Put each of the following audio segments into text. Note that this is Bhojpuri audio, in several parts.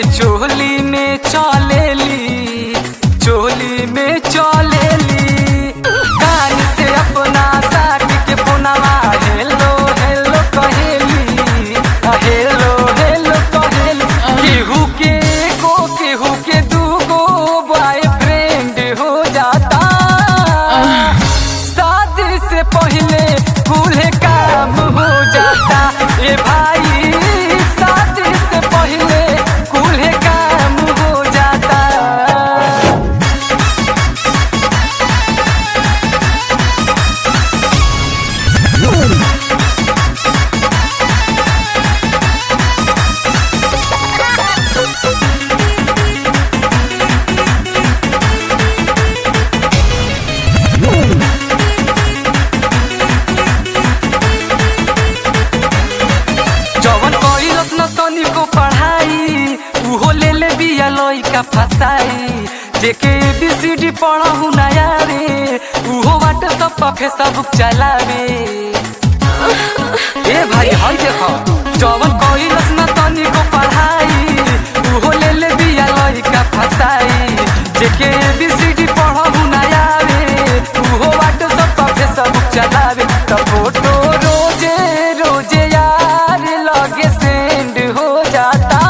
चोली में चलेली चोली में चलेली कान से अपना साट के पुनवा हेलो हेलो कहेली आ, हेलो हेलो कहेली केहू के को केहू के दूगो बॉयफ्रेंड हो जाता शादी से पहले कुल काम हो जाता ए भाई शादी से पहले कुल काम हो जाता जवन कइलस न तनिको पढ़ाई उहो ले ले बिया लइका फसाई जेके एबीसीडी पढ़हु नया रे उहो व्हाट्सएप पर फेसबुक चलावे ए भाई हई देखो जवन कइलस न तनिको पढ़ाई उहो ले ले बिया लइका फसाई जेके एबीसीडी पढ़हु नया रे उहो व्हाट्सएप पर फेसबुक चलावे त फोटो रोजे रोजे यार लगे सेंड हो जाता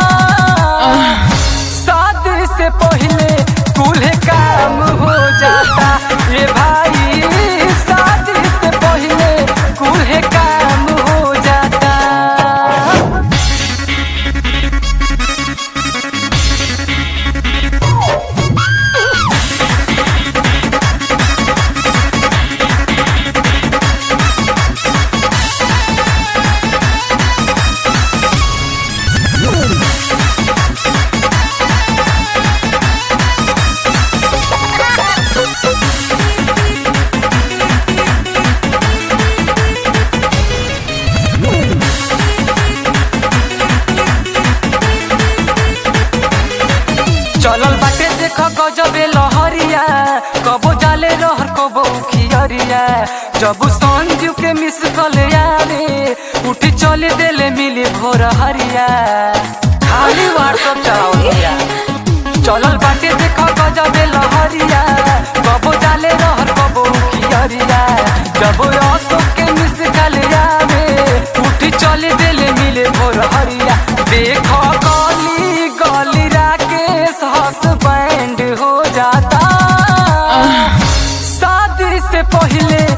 शादी से पहले कुल काम हो जाता ये भाई शादी से पहले कुल काम हो जाता चलल बाटे देख गजबे लहरिया कबो जाले रहर कबो खियरिया जब संजू के मिस कल यारे उठी चले देले मिली भोर हरिया खाली व्हाट्सअप चलाओ भैया चलल बाटे देख गजबे लहरिया कबो जाले रहर कबो खियरिया जब अशोक के मिस कल यारे उठी चले देले मिले भोर हरिया देख गली गली राकेश हसबैंड हो जाता शादी से पहले